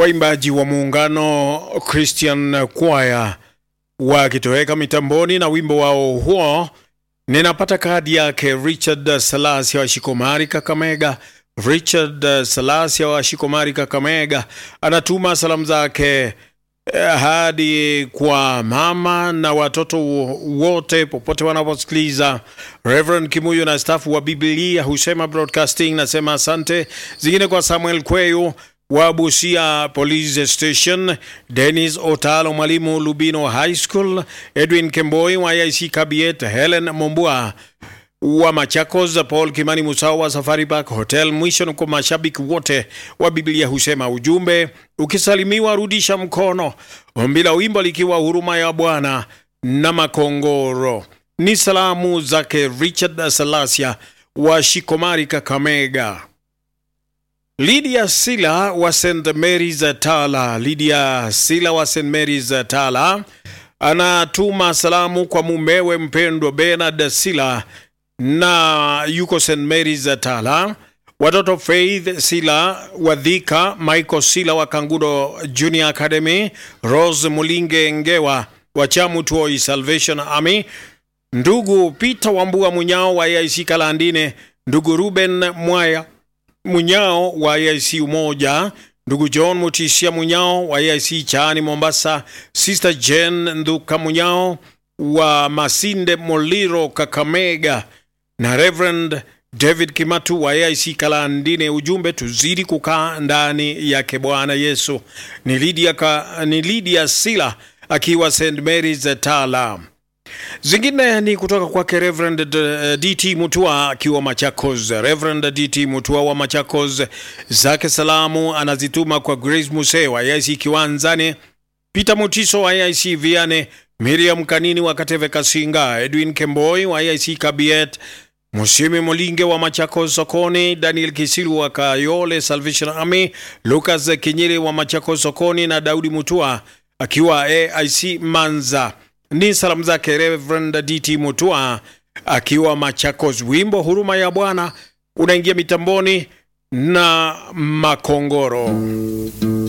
waimbaji wa muungano Christian Choir wakitoweka mitamboni na wimbo wao huo ninapata kadi yake Richard Salasia wa Shikomari Kakamega. Richard Salasia wa Shikomari Kakamega anatuma salamu zake eh, hadi kwa mama na watoto wote popote wanaposikiliza. Reverend Kimuyo na stafu wa Biblia husema Broadcasting nasema asante. Zingine kwa Samuel Kweyo wa Busia Police Station, Dennis Otalo mwalimu Lubino High School, Edwin Kemboi wa IC Kabiet, Helen Mombua wa Machakos, Paul Kimani Musao wa Safari Park Hotel. Mwisho ni kwa mashabiki wote wa Biblia husema ujumbe, ukisalimiwa rudisha mkono. Ombi la wimbo likiwa huruma ya Bwana na Makongoro. Ni salamu zake Richard Salasia wa Shikomari Kakamega. Lydia Sila wa St Mary's Tala. Lydia Sila wa St Mary's Tala anatuma salamu kwa mumewe mpendwa Bernard Sila na yuko St Mary's Tala, watoto Faith Sila wa Dhika, Michael Sila wa Kangudo Junior Academy, Rose Mulinge Ngewa wa Chamutoi Salvation Army, ndugu Peter Wambua Munyao wa AIC Kalandine, ndugu Ruben Mwaya Munyao wa AIC Umoja, ndugu John Mutisia Munyao wa AIC Chani Mombasa, Sister Jen Nduka Munyao wa Masinde Moliro Kakamega na Reverend David Kimatu wa AIC Kalandine. Ujumbe, tuzidi kukaa ndani yake Bwana Yesu. Ni Lydia, ka, ni Lydia Sila akiwa St Mary's Tala. Zingine ni kutoka kwake Reverend D- DT Mutua akiwa Machakos. Reverend DT Mutua wa Machakos zake salamu anazituma kwa Grace Muse wa AIC Kiwanzani, Peter Mutiso wa AIC Viane, Miriam Kanini wa Kateve Kasinga, Edwin Kemboi wa AIC Kabiet, Musimi Molinge wa Machakos Sokoni, Daniel Kisilu wa Kayole Salvation Army, Lucas Kinyiri wa Machakos Sokoni na Daudi Mutua akiwa AIC Manza. Ni salamu zake Reverend DT Mutua akiwa Machakos. Wimbo huruma ya Bwana unaingia mitamboni na Makongoro.